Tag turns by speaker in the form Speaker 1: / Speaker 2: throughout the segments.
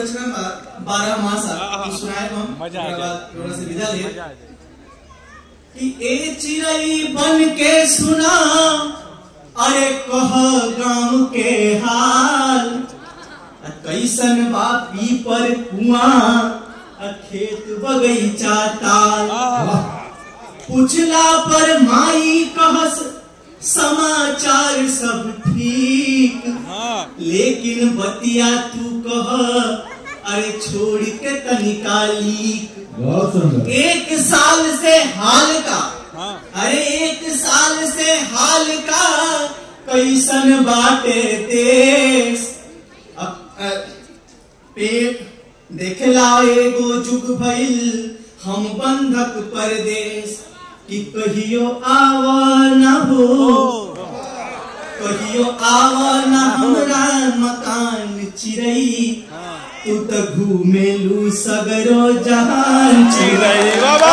Speaker 1: कार्यक्रम बारह मासा
Speaker 2: हाँ,
Speaker 1: तो सुनाए हम
Speaker 2: मजा आ
Speaker 1: ओकरा
Speaker 2: जाए।
Speaker 1: बाद रोड़ा से विदा ले
Speaker 2: मजा आ जाए
Speaker 1: कि ए चिड़ई बन के सुना अरे कह गांव के हाल आ कैसन बा पीपर कुआं आ खेत बगीचा ताल पूछला पर माई कहस समाचार सब ठीक
Speaker 2: हाँ
Speaker 1: लेकिन बतिया तू कह अरे छोड़ के तनिका लीक
Speaker 3: बहुत सुंदर
Speaker 1: एक साल से हाल का
Speaker 2: हाँ
Speaker 1: अरे एक साल से हाल का कैसन बाटे देश अब, अ, पेट देखला एगो जुग भइल हम बंधक परदेश कि कहियो आव न हो कहियो आव न हमरा मकान चिरई तू त घूमेलू सगरो जहान चिरई
Speaker 2: बाबा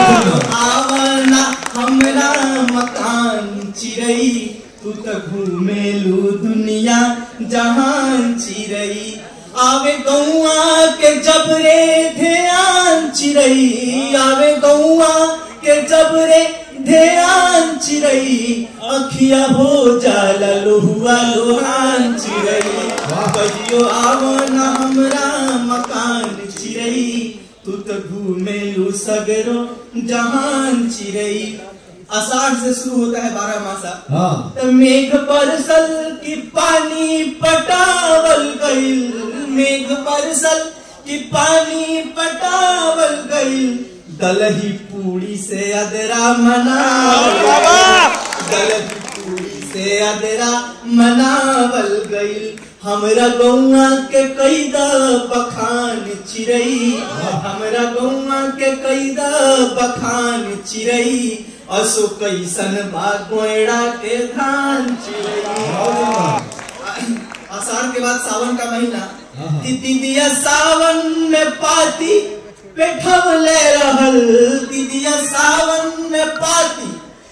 Speaker 1: आवना हमरा मकान चिरई तू त घूमेलू दुनिया जहान चिरई आवे गौआ के जबरे ध्यान चिरई आवे गौआ के जबरे ध्यान चिरई अखिया हो जाला लोहुआ लोहान चिरई कहियो आवना हमरा मकान चिरई तू तो घूमेलू सगरो जहान चिरई आषाढ़ से शुरू होता है बारह मासा
Speaker 3: हाँ
Speaker 1: त मेघ बरसल की पानी पटावल गईल मेघ बरसल की पानी पटावल गईल दलही पूरी से अदरा मनावल गईल। दलही पूरी से अदरा मनावल गईल हमरा गौआ के कैदा बखान चिरई हमरा गौआ के कैदा बखान चिरई असो कैसन बा गोयड़ा के धान चिरई आषाढ़ के बाद सावन का महीना दीदिया सावन में पाती पेठवले रहल दीदिया सावन में पाती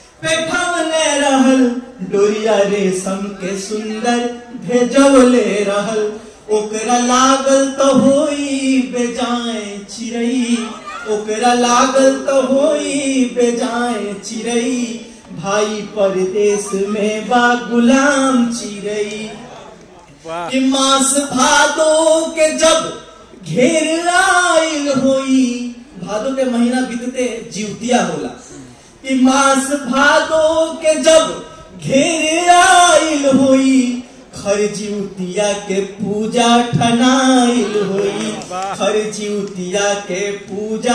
Speaker 1: पेठवले रहल डोरिया रेशम के सुंदर भेजवले रहल ओकरा लागल तो होई बेजाए चिरई ओकरा लागल तो होई बेजाए चिरई भाई परदेश में बा गुलाम चिरई
Speaker 2: वाह
Speaker 1: कि मास भादो के जब घेर आइल होई भादो के महीना बीतते जीवतिया होला कि मास भादो के जब घेर आइल होई खर जीवतिया के पूजा ठनाइल होई खर जीवतिया के पूजा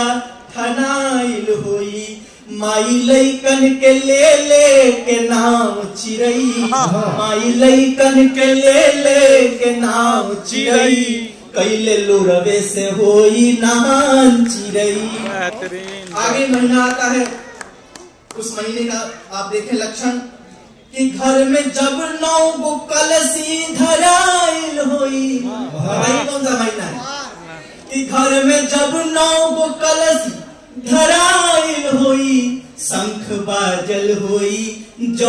Speaker 1: ठनाइल होई माई लैकन के ले ले के नाम चिरई माई लैकन के ले ले के नाम चिरई कैले लोरवे से होई नहान चिरई
Speaker 2: बेहतरीन
Speaker 1: आगे महीना आता है उस महीने का आप देखें लक्षण कि घर में जब नौ गो कलसी धराइल होई भाई कौन सा महीना है कि घर में जब नौ गो कलसी धराइल होई शंख बाजल होई जौ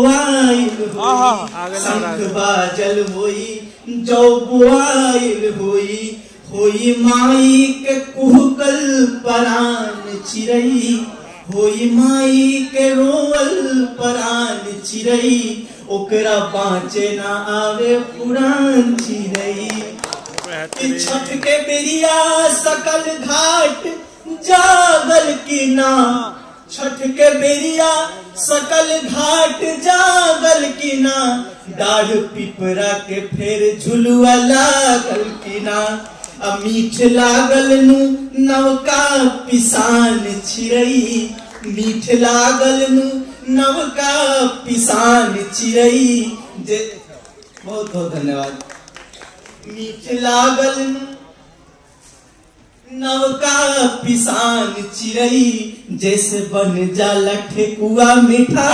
Speaker 1: बुआइल
Speaker 2: आहा,
Speaker 1: होई
Speaker 2: आगे लग रहा
Speaker 1: शंख
Speaker 2: है।
Speaker 1: बाजल होई जौ बुआइल होई होई माई के कुहकल परान चिरई होई माई के रोवल परान चिरई ओकरा बाँचे ना आवे पुरान चिरई कि
Speaker 2: बेहतरीन
Speaker 1: छठ के बेरिया सकल घाट जागल की ना छठ के बेरिया सकल घाट जागल की ना डाढ़ पिपरा के फेर झुलुआ लागल की ना आ मीठ लागल नु नवका पिसान छिरई मीठ लागल नु नवका पिसान चिरई जे बहुत बहुत धन्यवाद मीठ लागल नवका पिसान चिरई जैसे बन जाला ठेकुआ मीठा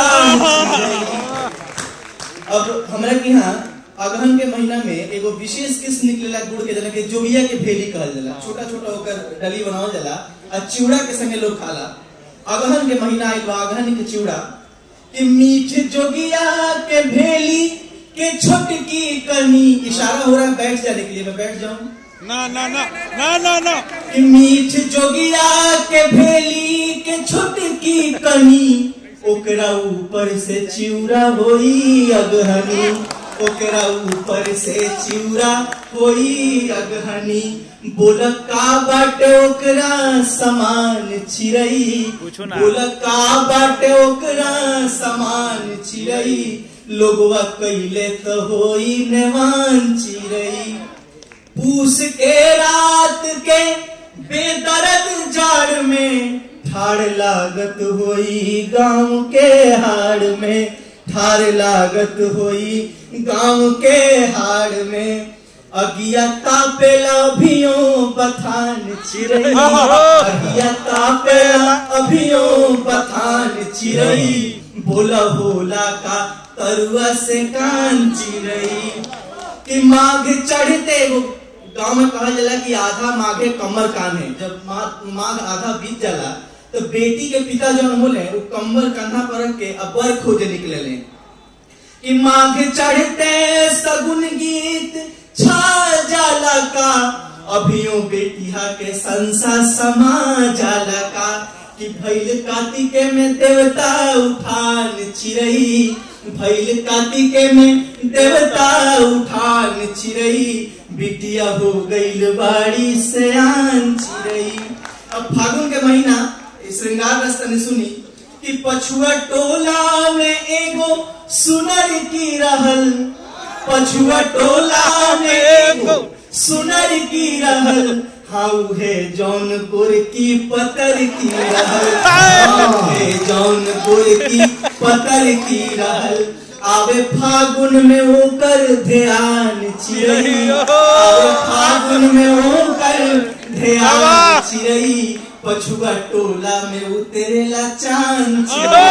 Speaker 1: अब हमरा के यहाँ अगहन के महीना में एगो विशेष किस्म निकलेला गुड़ के जना के जोगिया के भेली कहल जाला छोटा छोटा होकर डली बनावल जाला आ चिवड़ा के संगे लोग खाला अगहन के महीना आइल बा अगहन के चिवड़ा कि मीठ जोगिया के भेली के छोटकी कनी इशारा हो रहा है बैठ जाने के लिए मैं बैठ जाऊं
Speaker 2: ना ना ना ना ना ना
Speaker 1: कि मीठ जोगिया के भेली के छुटकी कनी ओकरा ऊपर से चिउरा होई अगहनी ओकरा ऊपर से चिउरा होई अगहनी बोल का बाटे ओकरा समान चिरई
Speaker 2: पूछो ना।
Speaker 1: बोल का बाटे ओकरा समान चिरई लोगवा कैले तो होई नेवान चिरई पूस के रात के बेदर्द जाड़ में ठाड़ लागत होई गांव के हाड़ में ठाड़ लागत होई गांव के हाड़ में अगिया तापेला अभियो बथान चिरई अगिया तापेला अभियो बथान चिरई बोला होला का तरुआ से कान चिरई कि माघ चढ़ते वो गांव में कहा जाला कि आधा माघे कमर कान है जब मा- माघ आधा बीत जाला तो बेटी के पिता जो होले वो कमर कंधा पर रख के अबर खोजे निकले ले कि माघ चढ़ते सगुन गीत छा जाला का अभियो बेटिया के संसा समा जाला का कि भैल कार्तिके में देवता उठान चिरई भैल कार्तिके में देवता उठान चिरई बिटिया हो गईल बाड़ी से आन चिरई अब फागुन के महीना ई श्रृंगार रस तने सुनी कि पछुआ टोला में एगो सुनर की रहल पछुआ टोला में एगो सुनर की रहल हाउ है जौनपुर की पतर की रहल हाउ है जौनपुर की पतर की रहल आवे फागुन में ओकर ध्यान चिरई आवे फागुन में ओकर ध्यान चिरई पछुआ टोला में उतरेला चांद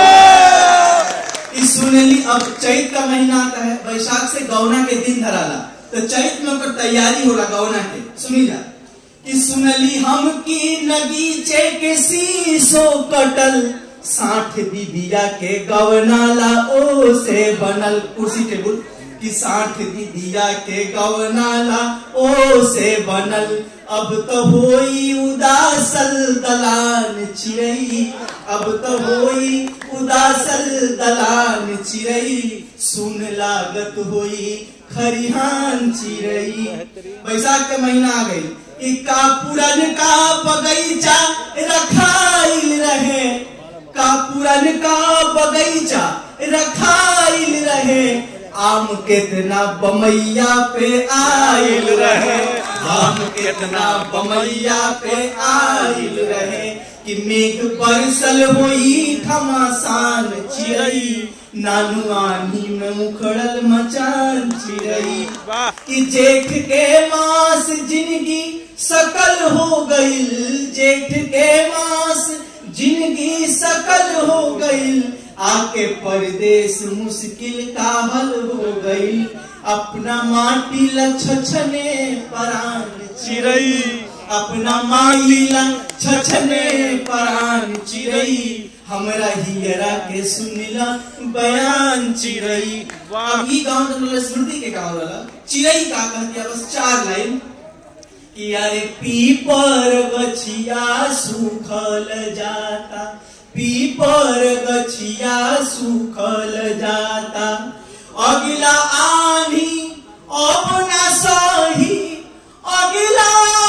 Speaker 1: चिरई ई सुनली अब चैत का महीना आता है वैशाख से गौना के दिन धराला तो चैत में ओकर तैयारी होला गौना के सुनी जा कि सुनली हम की नगीचे के शीशो कटल साठ दीदिया के गवनाला ओ से बनल कुर्सी टेबुल कि साठ दीदिया के गवनाला ओ से बनल अब तो होई उदासल दलान चिरई अब तो होई उदासल दलान चिरई सुन लागत होई खरिहान चिरई बैसाख के महीना आ गई कि का पुरन का बगीचा रखाइल रहे का पुरन का बगीचा रखाइल रहे आम कितना बमैया पे आइल रहे आम कितना बमैया पे आइल रहे कि मेघ बरसल होई घमासान चिरई नानू आनी में मुखड़ल मचान चिरई
Speaker 2: वाह
Speaker 1: कि जेठ के मास जिंदगी सकल हो गईल जेठ के मास जिंदगी सकल हो गईल आके परदेश मुश्किल का हल हो गईल अपना माटी लछने परान चिरई अपना माटी लछने परान चिरई हमरा हियरा के सुनिला बयान चिरई
Speaker 2: वाह।
Speaker 1: अब ई गाँव तो मतलब स्मृति के गाँव वाला चिरई का कहती है बस चार लाइन कि अरे पीपर गछिया सूखल जाता पीपर गछिया सूखल जाता अगला आनी अब ना सही अगला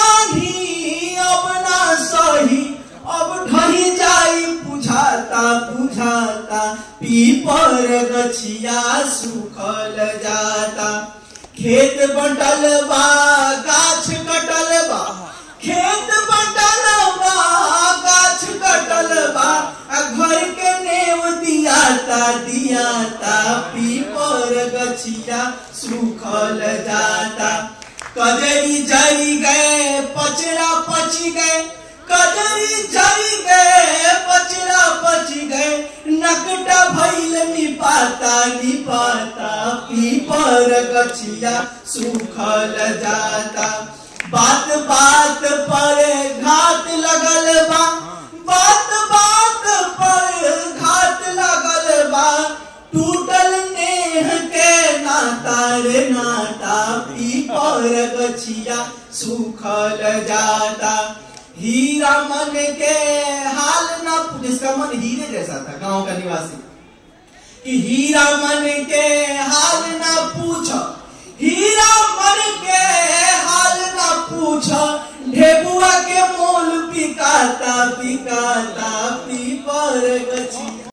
Speaker 1: आनी अब ना सही अब ढही जाई बुझाता बुझाता पीपर गछिया सूखल जाता खेत बंटल बा गाछ कटल बा खेत बंटल बा गाछ कटल बा आ घर के नेव दियाता दियाता पीपर गछिया सूखल जाता कजरी जरी गए पचरा पची गए कजरी जरी गए पचरा पची गए नकटा भैल निपाता निपाता पीपर गछिया सूखल जाता बात बात पर घात लगल बा बात बात पर घात लगल बा टूटल नेह के नाता रे नाता पीपर गछिया सूखल जाता हीरा मन के हाल ना जिसका मन हीरे जैसा था गांव का निवासी कि हीरा मन के हाल ना पूछ हीरा मन के हाल ना पूछ ढेबुआ के मोल पिकाता पिकाता पीपर गछिया